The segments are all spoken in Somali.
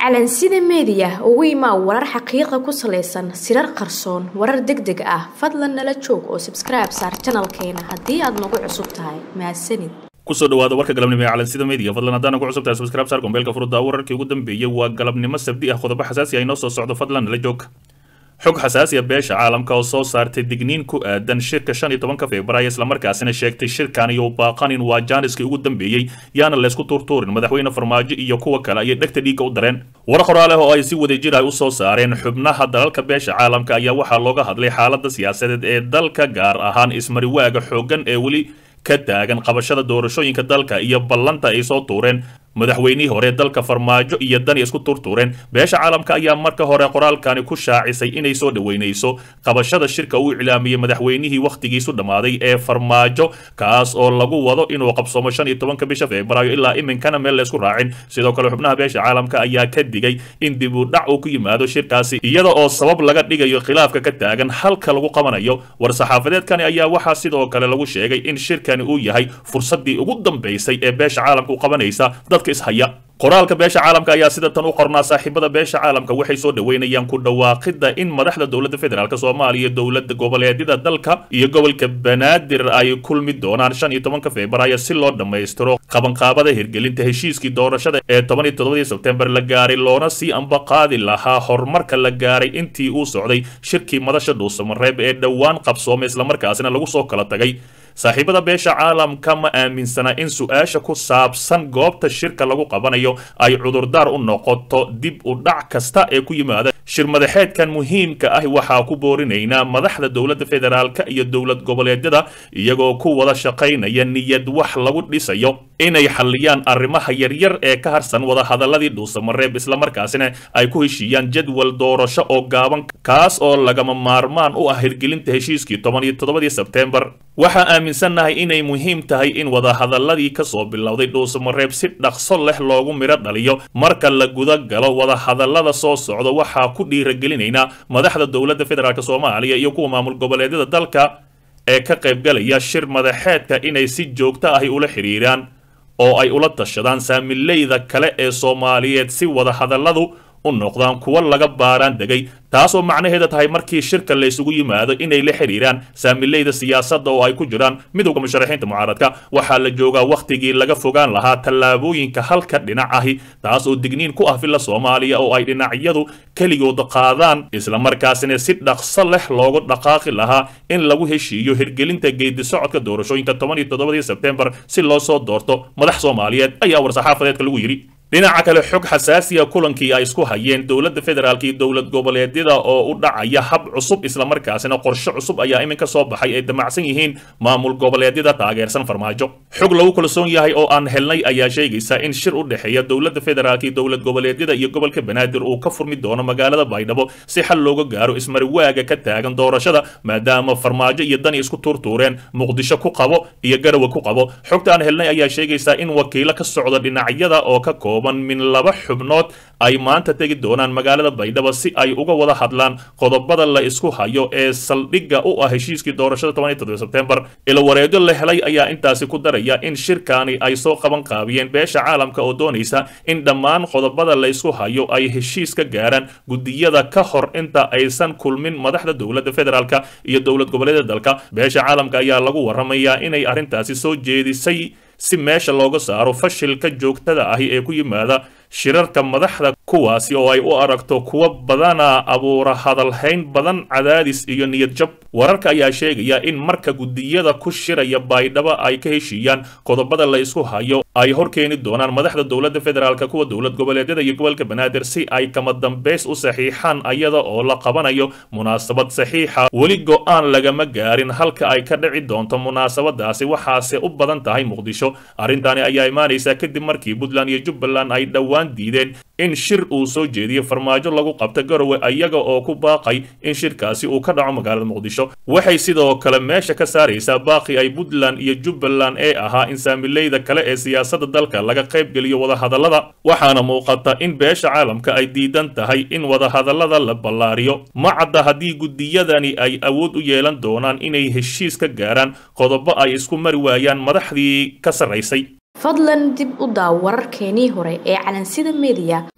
calansida meediya ugu imaa warar xaqiiqa ku salaysan sirar qarsoon warar deg deg ah fadlan nala joog oo sabskribe saar janalkeena haddii aad nagu cusub tahay mahadsanid kusoo dhawaada warka galabnimo ee calansida media fadlan haddaan ugu cusub tahay subscribe saar gombeelka furudda wararkii ugu dambeeyey waa galabnimo sabdi ah qodobo xasaasi ah inoo soo socdo fadlan nala joog xog xasaasiya beesha caalamka oo soo saartay digniin ku aadan shirka shan iyo tobanka februaayo islamarkaasina sheegtay shirkan iyo baaqanin waa jaaniskii ugu dambeeyey yaana laysku tuurtuurin madaxweyne farmaajo iyo kuwa kale ayay dhegta dhiigga u dareen war qoraaleh oo ay si wadajir ah u soo saareen xubnaha dalalka beesha caalamka ayaa waxaa looga hadlay xaaladda siyaasadeed ee dalka gaar ahaan ismariwaaga xooggan ee weli ka taagan qabashada doorashooyinka dalka iyo ballanta ay soo tuureen madaxweynihii hore dalka farmaajo iyo dani isku turtuureen beesha caalamka ayaa marka hore qoraalkani ku shaacisay inay soo dhoweynayso qabashada shirka uu iclaamiyey madaxweynihii wakhtigiisu dhammaaday ee farmaajo kaas oo lagu wado inuu qabsoomo shan iyo tobanka bisha febraayo ilaa iminkana meel laysku raacin sidoo kale xubnaha beesha caalamka ayaa ka digay in dib u dhac uu ku yimaado shirkaasi iyada oo sabab laga dhigayo khilaafka ka taagan halka lagu qabanayo war-saxaafadeedkani ayaa waxaa sidoo kale lagu sheegay in shirkani uu yahay fursaddii ugu dambaysay ee beesha caalamka u qabanaysa ishaya qoraalka beesha caalamka ayaa sida tan u qornaa saaxiibada beesha caalamka waxay soo dhoweynayaan ku dhawaaqidda in madaxda dowladda federaalk soomaaliya dowlada goboleedyada dalka iyo gobolka banaadir ay kulmi doonaan shan iyo tobanka februaayo si loo dhammaystiro qabanqaabada hirgelinta heshiiskii doorashada ee toban iyo toddobadii sebtembar la gaaray loona sii ambaqaadi lahaa horumarka la gaaray intii uu socday shirkii madasha dhuusamareeb ee dhowaan qabsoomay islamarkaasina lagu soo kala tagay saaxiibada beesha caalamka ma aaminsana in su-aasha ku saabsan goobta shirka lagu qabanayo ay cudurdaar u noqoto dib u dhac kasta ee ku yimaada shir madaxeedkan muhiimka ah waxaa ku boorinaynaa madaxda dowladda federaalka iyo dowlad goboleedyada iyagoo ku wada shaqaynaya niyad wax lagu dhisayo inay xalliyaan arrimaha yaryar ee ka harsan wadahadaladii dhuusamareeb islamarkaasina ay ku heshiiyaan jadwal doorasho oo gaaban kaas oo lagama maarmaan u ah hirgelinta heshiiskii toban iyo toddobadii sebtembar waxaa aaminsannahay inay muhiim tahay in wadahadaladii ka soo bilowday dhuusamareeb si dhaqso leh loogu midho dhaliyo marka la guda galo wadahadalada soo socda waxaa ku dhiiragelinaynaa madaxda dowladda federaalk soomaaliya iyo kuwa maamul goboleedyada dalka ee ka qaybgalaya shir madaxeedka inay si joogto ahi ula xidhiiraan oo ay ula tashadaan saamileyda kale ee soomaaliyeed si wadahadaladu u noqdaan kuwa laga baaraan degay taasoo macnaheeda tahay markii shirka la isugu yimaado inay la xidhiiraan saamileyda siyaasadda oo ay ku jiraan midowda musharaxiinta mucaaradka waxaa la joogaa wakhtigii laga fogaan lahaa tallaabooyinka halka dhinac ahi taas oo digniin ku ah villa soomaaliya oo ay dhinacyadu keligood qaadaan islamarkaasina si dhaqso leh loogu dhaqaaqi lahaa in lagu heshiiyo hirgelinta geedi socodka doorashooyinka toban iyo toddobadii sebtembar si loo soo doorto madax soomaaliyeed ayaa war-saxaafadeedka lagu yidhi dhinaca kale xog xasaasiya kulankii ay isku hayeen dowladda federaalk iyo dowlad goboleedyada oo u dhacaya hab cusub islamarkaasina qorshe cusub ayaa iminka soo baxay ay damacsan yihiin maamul goboleedyada taageersan farmaajo xog lagu kalsoon yahay oo aan helnay ayaa sheegaysa in shir u dhexeeya dowladda federaalk iyo dowlad goboleedyada iyo gobolka banaadir uu ka furmi doono magaalada baydhabo si xal looga gaaro ismariwaaga ka taagan doorashada maadaama farmaajo iyo dani isku tuurtuureen muqdisho ku qabo iyo garawe ku qabo xogta aan helnay ayaa sheegaysa in wakiilo ka socda dhinacyada oo ka koob min laba xubnood ay maanta tegi doonaan magaalada baydhabo si ay uga wada hadlaan qodobada la isku hayo ee saldhigga u ah heshiiskii doorashada toban iyo toddoba sebtembar ilawareedyo la helay ayaa intaasi ku daraya in shirkaani ay soo qaban qaabiyeen beesha caalamka oo doonaysa in dhammaan qodobada la isku hayo ay heshiis ka gaaraan gudiyada ka hor inta aysan kulmin madaxda dowladda federaalk iyo dowlad goboleedyada dalka beesha caalamka ayaa lagu waramayaa inay arrintaasi soo jeedisay si meesha looga saaro fashilka joogtada ahi ee ku yimaada shirarka madaxda kuwaasi oo ay u aragto kuwa badana abuura hadalhayn badan cadaadis iyo niyad jab wararka ayaa sheegaya in marka gudiyada ku shiraya baydhabo ay ka heshiiyaan qodobada la isku hayo ay hor keeni doonaan madaxda dowladda federaalk kuwa dowlad goboleedyada iyo gobolka banaadir si ay kama dambays u saxiixaan ayada oo la qabanayo munaasabad saxiixa weli go-aan lagama gaarin halka ay ka dhici doonto munaasabadaasi waxaase u badan tahay muqdisho arrintaani ayaa imaanaysa kadib markii puntland iyo jubbaland ay dhowaan diideen in shir uu soo jeediyo farmaajo lagu qabto garowe iyaga oo ku baaqay in shirkaasi uu ka dhaco magaalada muqdisho waxay sidoo kale meesha ka saaraysaa baaqi ay puntland iyo jubbaland ee ahaa in saamileyda kale ee siyaasadda dalka laga qaybgeliyo wadahadallada waxaana muuqata in beesha caalamka ay diidan tahay in wadahadallada la ballaariyo ma cadda haddii gudiyadani ay awood u yeelan doonaan inay heshiis ka gaaraan qodobo ay isku mari waayaan madaxdii ka sarraysay fadlan dib u daaw wararkeenii hore ee calansida media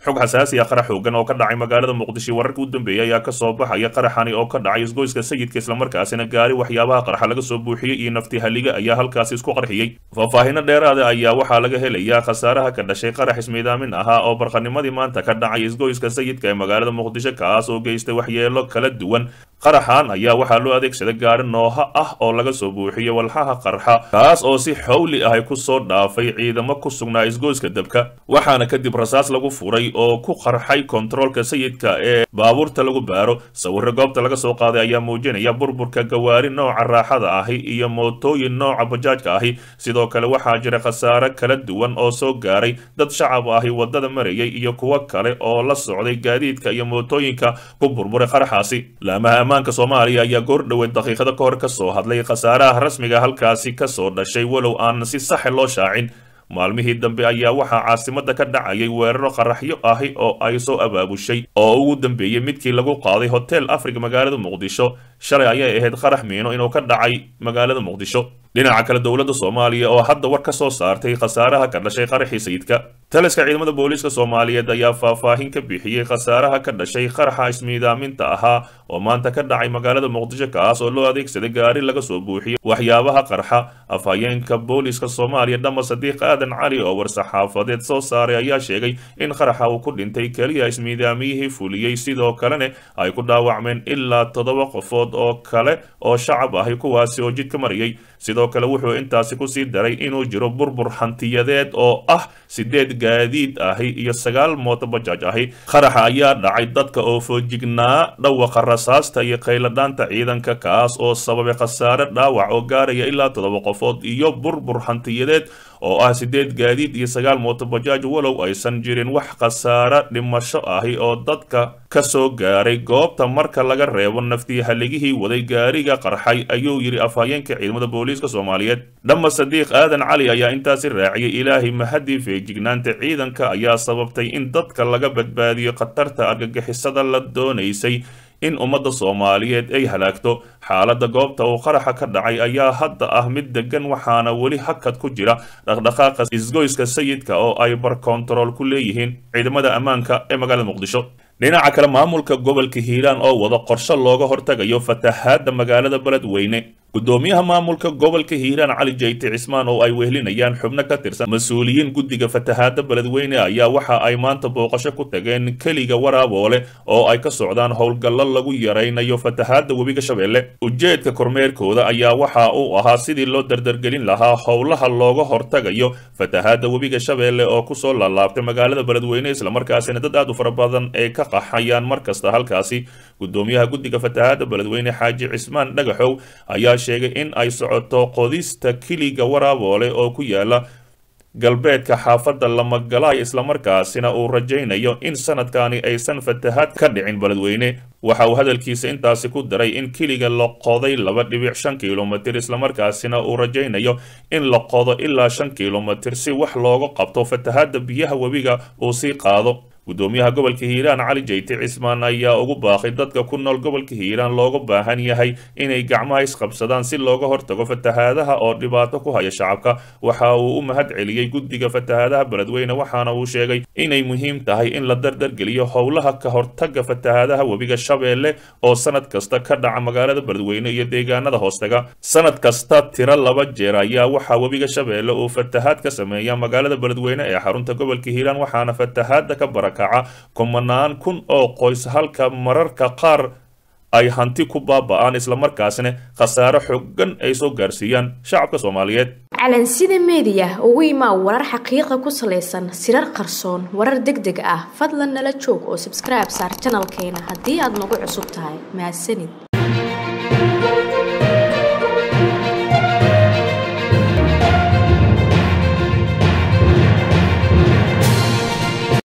xog xasaasi ah qarax xoogan oo ka dhacay magaalada muqdisho wararka u dambeeyay ayaa kasoo baxaya qaraxani oo ka dhacay isgoyska sayidka islamarkaasina gaari waxyaabaha qarxa laga soo buuxiyey iyo nafti haliga ayaa halkaasi isku qarxiyey faahfaahino dheeraada ayaa waxaa laga helayaa khasaaraha ka dhashay qarax ismiidaamin ahaa oo barqanimadii maanta ka dhacay isgoyska sayidka ee magaalada muqdisho kaas oo geystay waxyeelo kala duwan qaraxan ayaa waxaa loo adeegsaday gaari nooha ah oo laga soo buuxiyey walxaha qarxa kaas oo si xawli ah ku soo dhaafay ciidamo ku sugnaa isgoyska dabka waxaana kadib rasaas lagu furay oo ku qarxay kontaroolka sayidka ee baabuurta lagu baaro sawiro goobta laga soo qaaday ayaa muujinaya burburka gawaari nooca raaxada ahi iyo mootooyin nooca bajaajka ahi sidoo kale waxaa jira khasaare kala duwan oo soo gaaray dad shacab ahi wadada marayay iyo kuwo kale oo la socday gaadiidka iyo mootooyinka ku burburay qaraxaasi laamaha ammaanka soomaaliya ayaa goor dhoweed daqiiqado ka hor ka soo hadlay khasaaraha rasmiga halkaasi kasoo dhashay walow aan si saxe loo shaacin maalmihii dambe ayaa waxaa caasimada ka dhacayay weeraro qaraxyo ahi oo ay soo abaabushay oo ugu dambeeyey midkii lagu qaaday hotel africa magaalada muqdisho shalay ayay ahayd qarax miino inuu ka dhacay magaalada muqdisho dhinaca kale dowladda soomaaliya oo hadda war ka soo saartay khasaaraha ka dhashay qaraxii sayidka taliska ciidamada booliiska soomaaliyeed ayaa faahfaahin ka bixiyey khasaaraha ka dhashay qaraxa ismiidaaminta ahaa oo maanta ka dhacay magaalada muqdisho kaas oo loo adeegsaday gaari laga soo buuxiyey waxyaabaha qarxa afhayeenka booliiska soomaaliya dhama sadiiq aadan cali oo war-saxaafadeed soo saaray ayaa sheegay in qaraxa uu ku dhintay keliya ismiidaamiyihii fuliyey sidoo kalena ay ku dhaawacmeen ilaa toddoba qofood oo kale oo shacab ahi kuwaasi oo jidka marayay sidoo kale wuxuu intaasi kusii daray inuu jiro burbur hantiyadeed oo ah sideed gaadiid ahi iyo sagaal mooto bajaaj ahi qaraxa ayaa dhacay dadka oo foojignaa dhawaqa rasaasta iyo qayladhaanta ciidanka kaas oo sababay khasaare dhaawac oo gaaraya ilaa toddoba qofood iyo burbur hantiyadeed oo ah sideed gaadiid iyo sagaal mooto bajaaj walow aysan jirin wax khasaare dhimasho ahi oo dadka ka soo gaaray goobta marka laga reebo naftii haligihii waday gaariga qarxay ayuu yidhi afhayeenka ciidamada booliiska soomaaliyeed dhama sadiiq aadan cali ayaa intaasi raaciyay ilaahay mahadii feejignaanta ciidanka ayaa sababtay in dadka laga badbaadiyo khatarta argagixisada la doonaysay in ummadda soomaaliyeed ay halaagto xaaladda goobta uu qaraxa ka dhacay ayaa hadda ah mid degan waxaana weli hakad ku jira dhaqdhaqaaqa isgoyska sayidka oo ay barkontarool ku leeyihiin ciidamada ammaanka ee magaalada muqdisho dhinaca kale maamulka gobolka hiiraan oo wada qorshe looga hortagayo fatahaadda magaalada beledweyne gudoomiyaha maamulka gobolka hiiraan cali jayte cismaan oo ay wehelinayaan xubno ka tirsan mas-uuliyiin guddiga fatahaadda beledweyne ayaa waxa ay maanta booqasho ku tageen keliga waraaboole oo ay ka socdaan howlgallo lagu yaraynayo fatahaadda webiga shabeelle ujeedka kormeerkooda ayaa waxa uu ahaa sidii loo dardargelin lahaa howlaha looga hortagayo fatahaadda webiga shabeelle oo kusoo laalaabtay magaalada beledweyne islamarkaasina dad aad u fara badan ee ka qaxayaan mar kasta halkaasi gudoomiyaha guddiga fatahaadda beledweyne xaaji cismaan dhagaxow ayaa sheegay in ay socoto qodista kiliga waraaboole oo ku yaala galbeedka xaafadda lamagalaay islamarkaasina uu rajaynayo in sanadkani aysan fatahaad ka dhicin beledweyne waxa uu hadalkiisa intaasi ku daray in kiliga la qoday laba dhibic shan kilomitir islamarkaasina uu rajaynayo in la qodo ilaa shan kilomitir si wax looga qabto fatahaadda biyaha webiga uu sii qaado gudoomiyaha gobolka hiiraan cali jayte cismaan ayaa ugu baaqay dadka ku nool gobolka hiiraan looga baahan yahay inay gacmaha isqabsadaan si looga hortago fatahaadaha oo dhibaato ku haya shacabka waxa uu u mahad celiyey guddiga fatahaadaha beledweyne waxaana uu sheegay inay muhiim tahay in la dardargeliyo howlaha ka hortaga fatahaadaha webiga shabeelle oo sanad kasta ka dhaca magaalada beledweyne iyo deegaanada hoostaga sanad kasta tiro laba jeer ayaa waxaa webiga shabeelle uu fatahaad ka sameeya magaalada beledweyne ee xarunta gobolka hiiraan waxaana fatahaada ka bara kaca kumanaan kun oo qoys halka mararka qaar ay hanti ku baaba'aan islamarkaasna khasaare xoogan ay soo gaarsiiyaan shacabka soomaaliyeed calansida meediya ugu imaa warar xaqiiqa ku salaysan sirar qarsoon warar deg deg ah fadlan nala joog oo sabskribe saar janalkeena haddii aad nagu cusub tahay mahadsanid